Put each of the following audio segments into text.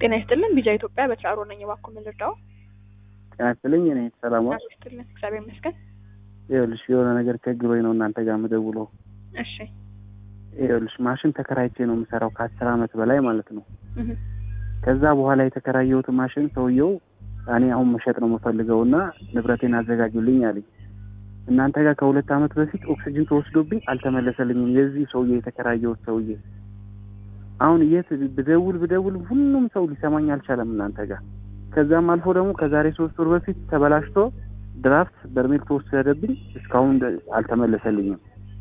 ጤና ይስጥልን ቢጃ ኢትዮጵያ በትራሮ ነኝ። እባክዎ ምን ልርዳው? ጤና ይስጥልኝ። እኔ ሰላም ጤና ይስጥልን። እግዚአብሔር ይመስገን። ይኸውልሽ የሆነ ነገር ቸግሮኝ ነው እናንተ ጋር የምደውለው። እሺ ይኸውልሽ ማሽን ተከራይቼ ነው የምሰራው ከአስር አመት በላይ ማለት ነው። እህ ከዛ በኋላ የተከራየሁት ማሽን ሰውየው እኔ አሁን መሸጥ ነው የምፈልገው እና ንብረቴን አዘጋጁልኝ አለኝ። እናንተ ጋር ከሁለት አመት በፊት ኦክሲጅን ተወስዶብኝ አልተመለሰልኝም። የዚህ ሰውዬ የተከራየሁት ሰውዬ አሁን የት ብደውል ብደውል ሁሉም ሰው ሊሰማኝ አልቻለም እናንተ ጋር። ከዛም አልፎ ደግሞ ከዛሬ ሶስት ወር በፊት ተበላሽቶ ድራፍት በርሜል ተወሰደብኝ እስካሁን እንደ- አልተመለሰልኝም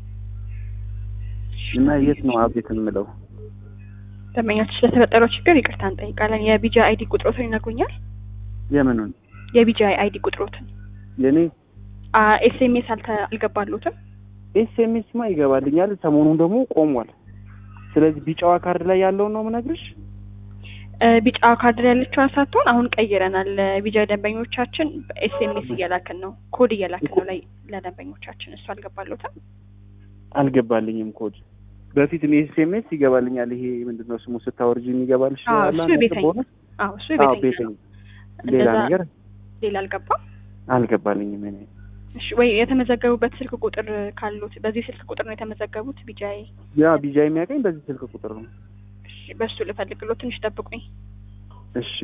እና የት ነው አቤት የምለው? ደንበኛችን ስለተፈጠረው ችግር ይቅርታ እንጠይቃለን። የቢጃ አይዲ ቁጥሮትን ይነግሩኛል? የምኑን የቢጃ አይዲ ቁጥሮትን የኔ ኤስኤምኤስ አልተ አልገባሉትም? ኤስኤምኤስ ማ ይገባልኛል። ሰሞኑን ደግሞ ቆሟል። ስለዚህ ቢጫዋ ካርድ ላይ ያለውን ነው የምነግርሽ። እ ቢጫ ካርድ ላይ ያለችዋን ሳትሆን አሁን ቀይረናል። ቢጃ ደንበኞቻችን ኤስኤምኤስ እየላክን ነው፣ ኮድ እየላክን ነው ላይ ለደንበኞቻችን። እሱ አልገባሉትም? አልገባልኝም ኮድ በፊት እኔ ኤስኤምኤስ ይገባልኛል። ይሄ ምንድን ነው ስሙ ስታወርጂ የሚገባልሽ አዎ፣ አለ እሱ አንዳንድ ቤተኛ ቦነስ? አዎ እሱ አዎ ቤተኛ ቤተኛ። ነው። ሌላ እንደዛ ነገር ሌላ አልገባም። አልገባልኝም። እኔ እሺ ወይ የተመዘገቡበት ስልክ ቁጥር ካሉት በዚህ ስልክ ቁጥር ነው የተመዘገቡት ቢጃይ? ያ ቢጃ የሚያገኝ በዚህ ስልክ ቁጥር ነው። እሺ በሱ ልፈልግሎት ትንሽ ጠብቁኝ። እሺ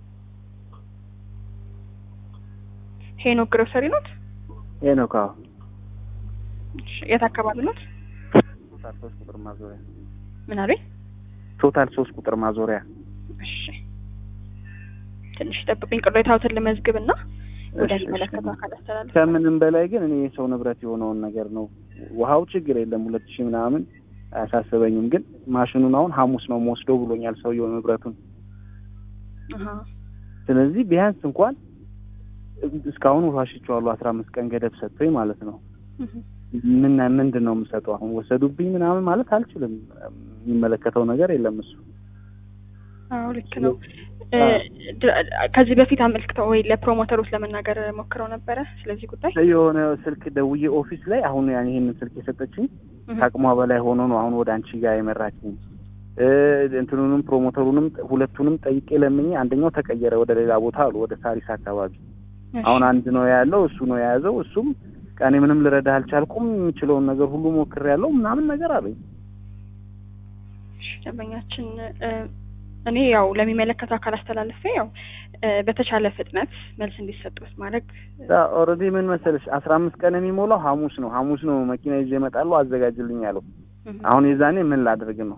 ሄኖክ ግሮሰሪ ኖት? ሄኖክ አዎ። እሺ የት አካባቢ ኖት? ቶታል ሶስት ቁጥር ማዞሪያ ምን አሉኝ? ቶታል ሶስት ቁጥር ማዞሪያ እሺ ትንሽ ጠብቁኝ። ቅሬታዎትን ልመዝግብ እና ወደ እሺ፣ ሚመለከተው እሺ። አካል አስተላልፍ። ከምንም በላይ ግን እኔ የሰው ንብረት የሆነውን ነገር ነው። ውሃው ችግር የለም ሁለት ሺህ ምናምን አያሳስበኝም። ግን ማሽኑን አሁን ሐሙስ ነው መወስደው ብሎኛል ሰውየው ንብረቱን። አሃ ስለዚህ ቢያንስ እንኳን እስካሁን ውሃ ሽቼዋለሁ አስራ አምስት ቀን ገደብ ሰጥቶኝ ማለት ነው። እህ ምን ምንድን ነው የምሰጠው አሁን ወሰዱብኝ ምናምን ማለት አልችልም። የሚመለከተው ነገር የለም እሱ አዎ ልክ ነው። እ አዎ። ድ- ከዚህ በፊት አመልክተው ወይ ለፕሮሞተሮች ለመናገር ሞክረው ነበረ ስለዚህ ጉዳይ? የሆነ ስልክ ደውዬ ኦፊስ ላይ አሁን ያን ይሄንን ስልክ የሰጠችኝ እህ ከአቅሟ በላይ ሆኖ ነው አሁን ወደ አንቺ ጋር የመራችኝ። እ እንትኑንም ፕሮሞተሩንም ሁለቱንም ጠይቄ ለምኜ አንደኛው ተቀየረ ወደ ሌላ ቦታ አሉ ወደ ሳሪስ አካባቢ። እሺ። አሁን አንድ ነው ያለው እሱ ነው የያዘው። እሱም ቀኔ ምንም ልረዳ አልቻልኩም የምችለውን ነገር ሁሉ ሞክሬያለሁ ምናምን ነገር አለኝ። እሺ፣ ደንበኛችን እ እኔ ያው ለሚመለከተው አካል አስተላልፌ ያው እ በተቻለ ፍጥነት መልስ እንዲሰጡት ማድረግ ኦልሬዲ ምን መሰለሽ አስራ አምስት ቀን የሚሞላው ሐሙስ ነው። ሐሙስ ነው መኪና ይዤ እመጣለሁ አዘጋጅልኝ ያለው። እህ አሁን የዛኔ ምን ላድርግ ነው?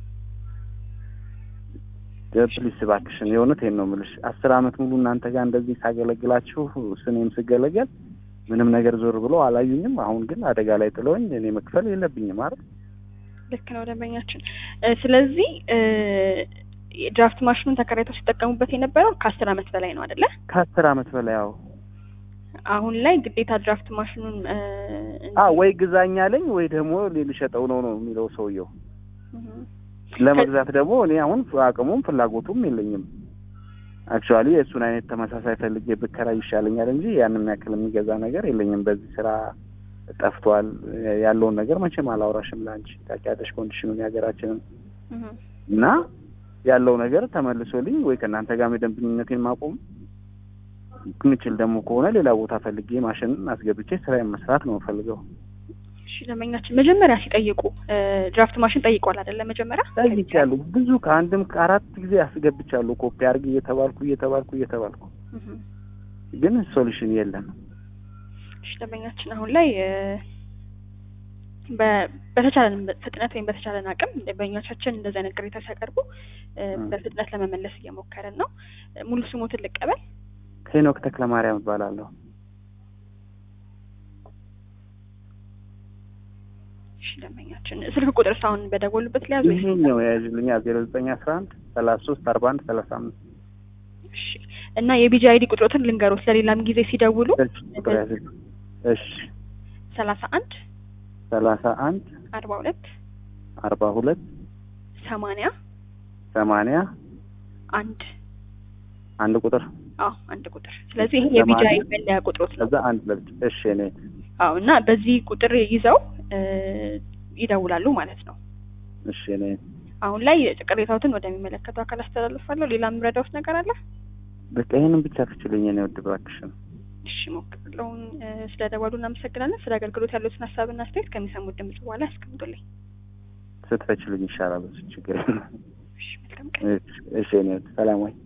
ፕሊስ እባክሽን የእውነቴን ነው የምልሽ። አስር አመት ሙሉ እናንተ ጋር እንደዚህ ሳገለግላችሁ ስኔም ስገለገል ምንም ነገር ዞር ብሎ አላዩኝም። አሁን ግን አደጋ ላይ ጥለውኝ እኔ መክፈል የለብኝም አይደል? ልክ ነው ደንበኛችን። እ ስለዚህ እ ድራፍት ማሽኑን ተከራይተው ሲጠቀሙበት የነበረው ከአስር አመት በላይ ነው አይደለ? ከአስር አመት በላይ አዎ። አሁን ላይ ግዴታ ድራፍት ማሽኑን እ አ ወይ ግዛኝ አለኝ ወይ ደግሞ ልሸጠው ነው ነው የሚለው ሰውየው። እህ ለመግዛት ደግሞ እኔ አሁን አቅሙም ፍላጎቱም የለኝም። አክቹዋሊ የእሱን አይነት ተመሳሳይ ፈልጌ ብከራይ ይሻለኛል እንጂ ያንን ያክል የሚገዛ ነገር የለኝም። በዚህ ስራ ጠፍቷል። ያለውን ነገር መቼም አላውራሽም ለአንቺ ታውቂያለሽ፣ ኮንዲሽኑን የሀገራችንን እህ እና ያለው ነገር ተመልሶልኝ ወይ ከእናንተ ጋር የደንበኝነቴን ማቆም ምችል ደግሞ ከሆነ ሌላ ቦታ ፈልጌ ማሽንን አስገብቼ ስራዬን መስራት ነው የምፈልገው። እሺ ደንበኛችን መጀመሪያ ሲጠይቁ እ ድራፍት ማሽን ጠይቋል አይደለ? መጀመሪያ ጠይቄያለሁ። ብዙ ከአንድም ከአራት ጊዜ አስገብቻለሁ። ኮፒ አድርግ እየተባልኩ እየተባልኩ እየተባልኩ እህ ግን ሶሉሽን የለም። እሺ ደንበኛችን አሁን ላይ እ በ- በተቻለን ፍጥነት ወይም በተቻለን አቅም ደንበኞቻችን እንደዚህ አይነት ቅሬታ ሲያቀርቡ እ እ። በፍጥነት ለመመለስ እየሞከርን ነው። እ ሙሉ ስሞትን ልቀበል። ሄኖክ ተክለማርያም እባላለሁ። እሺ ደንበኛችን ስልክ ቁጥር ሳሁን በደወሉበት ሊያዙ ወይስ? ይሄኛው የያዥልኛ ዜሮ ዘጠኝ አስራ አንድ ሰላሳ ሶስት አርባ አንድ ሰላሳ አምስት እሺ እና የቢጂ አይዲ ቁጥሮትን ልንገሮት ለሌላም ጊዜ ሲደውሉ ቁጥር ያዝልኝ። እሺ ሰላሳ አንድ ሰላሳ አንድ አርባ ሁለት አርባ ሁለት ሰማንያ ሰማንያ አንድ አንድ ቁጥር አዎ አንድ ቁጥር። ስለዚህ ይሄ የቢጂ ሰማንያ አይዲ መለያ ቁጥሮት ነው። ከዛ አንድ ለብቻ እሺ እኔ አዎ እና በዚህ ቁጥር ይዘው እ ይደውላሉ ማለት ነው። እሺ እኔ አሁን ላይ ቅሬታዎትን ወደሚመለከተው አካል አስተላልፋለሁ። ሌላ የምረዳውት ነገር አለ? በቃ ይህንን ብቻ ፍችልኝ ነው ውድ እባክሽን። እሺ ሞክርለሁ። ስለ ደወሉ እናመሰግናለን። ስለ አገልግሎት ያሉትን ሀሳብና አስተያየት ከሚሰሙት ድምጽ በኋላ ያስቀምጡልኝ። ስትፈችልኝ ይሻላል። እሱ ችግር የለም። እሺ መልካም ቀን። እሺ እኔ ሰላም ወይ